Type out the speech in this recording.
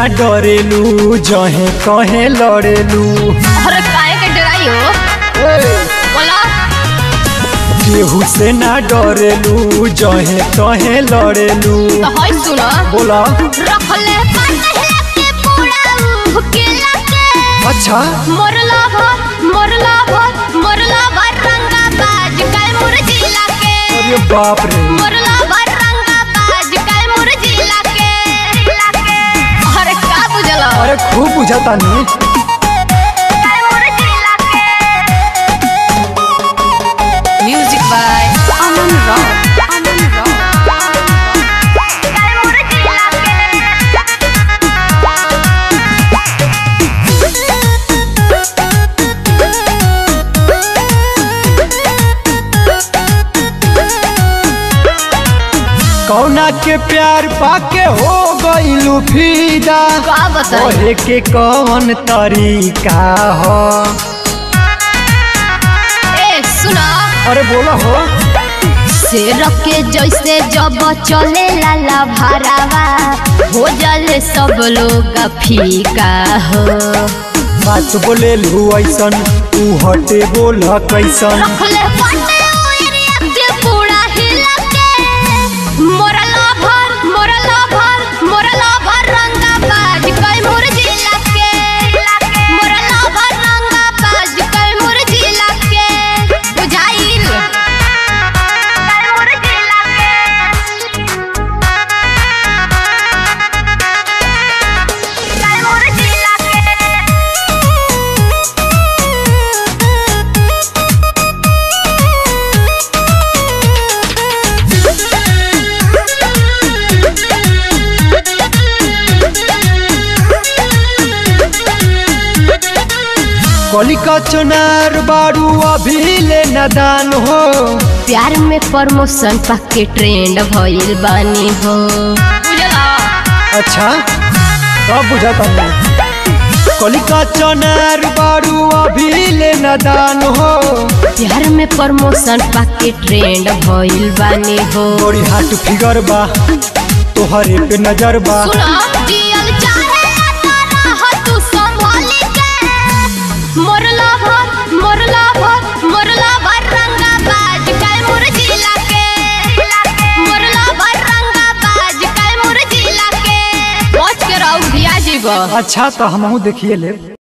ना डरेलू जहे कहे लड़ेलू अरे काहे के डराई हो बोला केहू से ना डरेलू जहे कहे लड़ेलू तो हई सुना बोला रखले पटहे के पूरा भुकेला के अच्छा मोरला भर मोरला भर मोरला भर रंगा बाज कल मुरजिला के अरे बाप रे मोरला भर रंगा बाज कल मुरजिला के अरे का बुझला अरे खूब बुझाता नहीं कल मुरजिला के म्यूजिक बाय अमन राव अमन राव कल मुरजिला कौना के प्यार पाके हो गईलू फीदा का बताई ओहे के कौन तरीका हो ए सुना अरे बोला हो शेर के जैसे जब चले लाला भरावा हो जाले सब लोग फीका हो बात बोले लू ऐसन तू हटे बोल कैसन रखले बाटे ओरिया के पूरा हिला के मोरला भर मोरला भर मोरला भर रंगा बाज कई मुरजिला के मोरला भर रंगा बाज कई मुरजिला के बुझाइल कई मुरजिला के कई मुरजिला के कलिका चुनार बारू अभी ले नदान हो प्यार में प्रमोशन पक्के ट्रेंड भइल बानी हो बुझला अच्छा अब बुझाता नहीं कलिका चुनार बारू अभी ले नदान हो प्यार में प्रमोशन पक्के ट्रेंड भइल बानी हो बड़ी हाट फिगर बा तोहरे पे नजर बा सुना जियल चाहे तारा हो तू संभाली के मोरला भर मोरला भर मोरला भर रंगा बाज कल मुरजिला के मोरला भर रंगा बाज कल मुरजिला के पहुंच के रहू भिया जीवा अच्छा तो हमहू देखिए ले